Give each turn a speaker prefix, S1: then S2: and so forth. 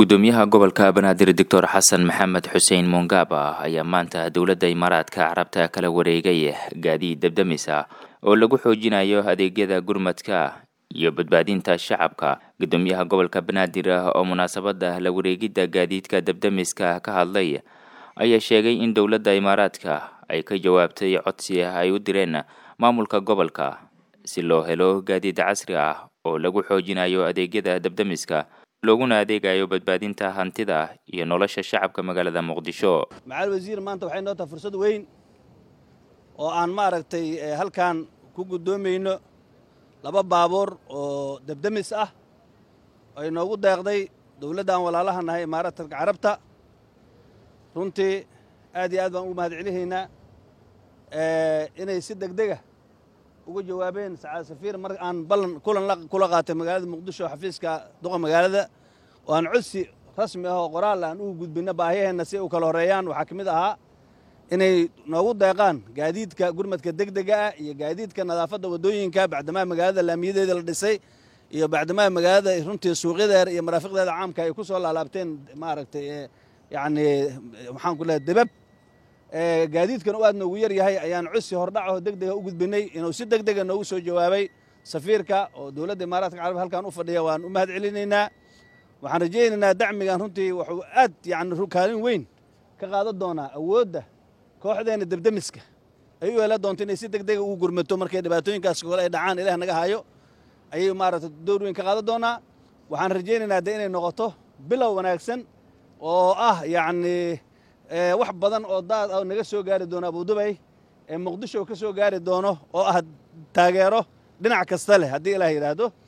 S1: gudoomiyaha gobolka banaadir doctor xasan maxamed xuseen mongaaba ayaa maanta dowladda imaaraadka carabta kala wareegay gaadiid dabdamis ah oo lagu xoojinayo adeegyada gurmadka iyo badbaadinta shacabka gudoomiyaha gobolka banaadir oo munaasabada la wareegidda gaadiidka dabdamiska ka hadlay ayaa sheegay in dowladda imaaraadka ay ka jawaabtay codsi ay u direen maamulka gobolka si loo helo gaadiid casri ah oo lagu xoojinayo adeegyada dabdamiska looguna adeegayo badbaadinta hantida iyo nolosha shacabka magaalada muqdisho
S2: macaali wasiir maanta waxay noo tahay fursad weyn oo aan maaragtay halkan ku guddoomayno laba baabuur oo debdemis ah ay noogu deeqday dowladdan walaalaha nahay imaaraadka carabta runtii aad iyo aad baan ugu mahad celihaynaa inay si degdega uga jawaabeen sacaad safiir mar aan ballan kulan kula qaatay magaalada muqdisho xafiiska duqa magaalada oo aan codsi rasmi ah oo qoraal aan ugu gudbinno baahiyaheenna si u kala horreeyaan waxaa ka mid ahaa inay noogu deeqaan gaadiidka gurmadka degdega ah iyo gaadiidka nadaafadda waddooyinka bacdamaa magaalada laamiyadeeda la dhisay iyo bacdamaa magaalada runtii suuqyadeeda iyo maraafiqdeeda caamka ay ku soo laalaabteen maaragtay yacni maxaan ku lehay debab gaadiidkan u aad noogu yar yahay ayaan codsi hordhacaho degdega u gudbinay inuu si degdega noogu soo jawaabay safiirka oo dowladda imaaraadka carab halkan u fadhiya waan u mahad celinaynaa waxaan rajaynaynaa dacmigan runtii wuxuu aad yani kaalin weyn ka qaadan doonaa awoodda kooxdeenna debdemiska ay u hela doonto inay si degdega ugu gurmato markay dhibaatooyinkaas kole ay dhacaan ilaah naga hayo ayay maaragta door weyn ka qaadan doonaa waxaan rajaynaynaa de inay noqoto bilow wanaagsan oo ah yacni wax badan oo daad ah naga soo gaari doono abudubay ee muqdisho ka soo gaari doono oo ah taageero dhinac kasta leh haddii ilaah yidhaahdo